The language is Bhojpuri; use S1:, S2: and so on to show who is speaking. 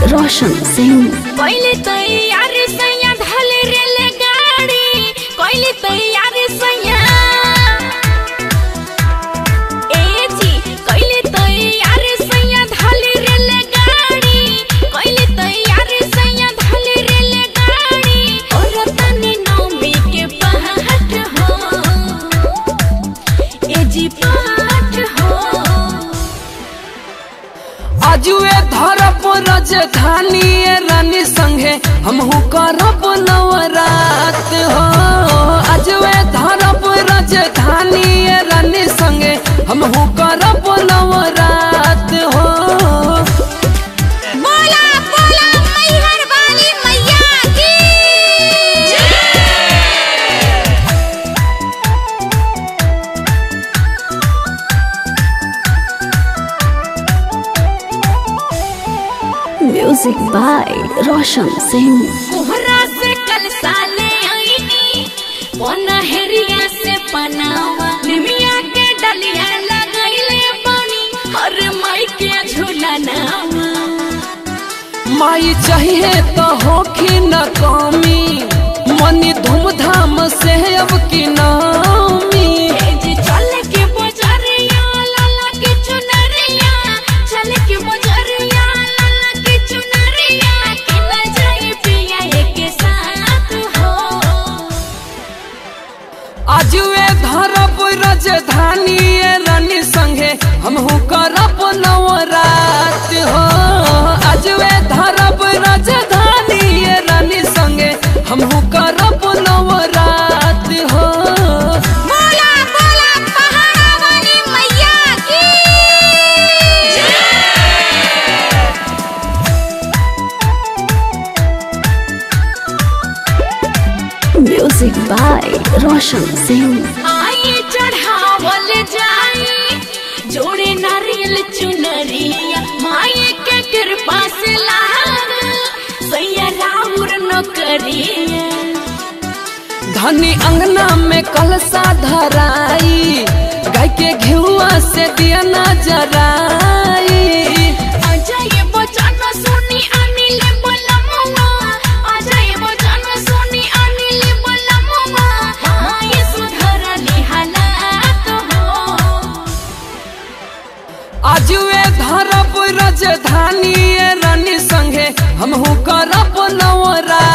S1: रोशन सिंह
S2: पहले तैयार सैया धल रेल गाड़ी पहले तैयार सैया ए जी पहले तैयार सैया धल रेल गाड़ी पहले तैयार सैया धल रेल गाड़ी और तनी नौमी के पहाट हो ए जी पहाट हो
S3: आजुए धरब राजधानी रानी संगे हमहू करब नवरात हो आजुए धरब राजधानी रानी संगे हमहू करब नवरात हो
S2: बोला बोला मैहर वाली मैया की
S1: म्यूजिक बाय रोशन सिंह
S2: कोहरा से कल साले आईनी पनहरिया से पनावा निमिया के डलिया लगैले पानी हर माई के झूलनावा
S3: माई चाहिए तो होखी न कमी मनी धूमधाम से अब की नामी
S2: ए जी चल के बजरिया लाला के चुनरिया चल के बजरिया लाला के चुनरिया के न जाई पिया एक साथ हो
S3: आजुए धरब राजधानी रानी संगे हमहू करब नवरात हो आजुए धरब राजधानी रानी संगे हमहू करब नवरात हो
S2: बोला बोला पहाड़ा वाली मैया की
S1: म्यूजिक बाय रोशन सिंह
S2: आइए चढ़ावल जाई जोड़े नारियल चुनरिया माई के कृपा से लाग सैया राउर न करिया
S3: धनी अंगना में कलसा धराई गाय के घिउआ से दिया न जराई
S2: अजय बचन सुनी अनिल बलमुआ अजय बचन सुनी अनिल बलमुआ माई सुधरली हालात हो
S3: आजुए धरब राजधानी रानी संगे हमहू करब नवरा